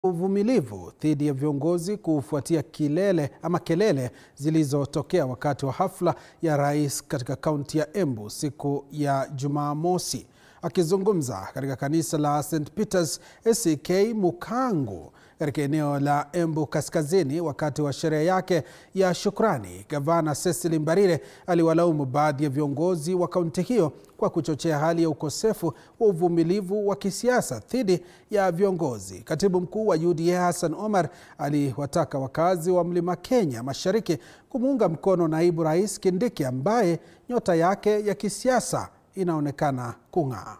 uvumilivu dhidi ya viongozi kufuatia kilele ama kelele zilizotokea wakati wa hafla ya rais katika kaunti ya Embu siku ya Jumamosi. Akizungumza katika kanisa la St Peters ACK Mukangu katika eneo la Embu Kaskazini wakati wa sherehe yake ya shukrani, gavana Cecily Mbarire aliwalaumu baadhi ya viongozi wa kaunti hiyo kwa kuchochea hali ya ukosefu wa uvumilivu wa kisiasa dhidi ya viongozi. Katibu mkuu wa UDA Hassan Omar aliwataka wakazi wa Mlima Kenya Mashariki kumuunga mkono naibu rais Kindiki ambaye nyota yake ya kisiasa inaonekana kung'aa.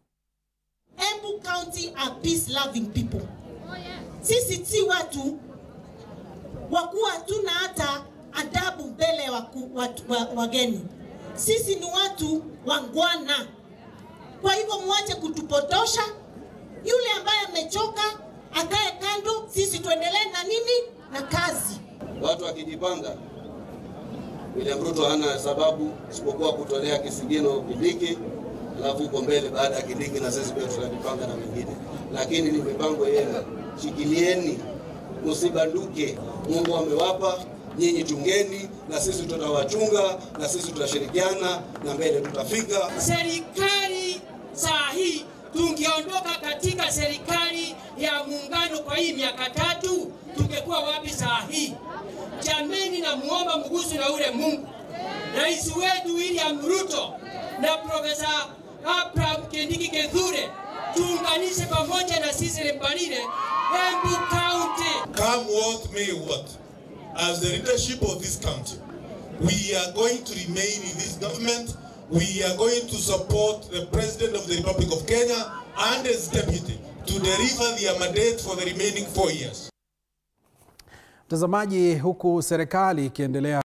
Embu County are peace loving people. Sisi si watu wakuwa hatuna hata adabu mbele ya waku- watu- wa- wageni. Sisi ni watu wangwana. Kwa hivyo mwache kutupotosha. Yule ambaye amechoka akae kando, sisi tuendelee na nini na kazi. Watu wakijipanga, William Ruto hana sababu isipokuwa kutolea kisigino Kindiki, alafu huko mbele baada ya Kindiki na sisi pia tutajipanga na mengine, lakini ni mipango yenu. Shikilieni, msibanduke. Mungu amewapa nyinyi, chungeni na sisi tutawachunga, na sisi tutashirikiana na mbele tutafika. serikali saa hii tungeondoka katika serikali ya muungano kwa hii miaka tatu, tungekuwa wapi saa hii? Jameni, namuomba mgusu na ule Mungu, rais wetu William Ruto na Profesa Abraham Kindiki Kithure, tuunganishe pamoja na sisi Mbarire, Embu County. Come what may what, as the leadership of this country, we are going to remain in this government. We are going to support the President of the Republic of Kenya and his deputy to deliver their mandate for the remaining four years. Mtazamaji, huku serikali ikiendelea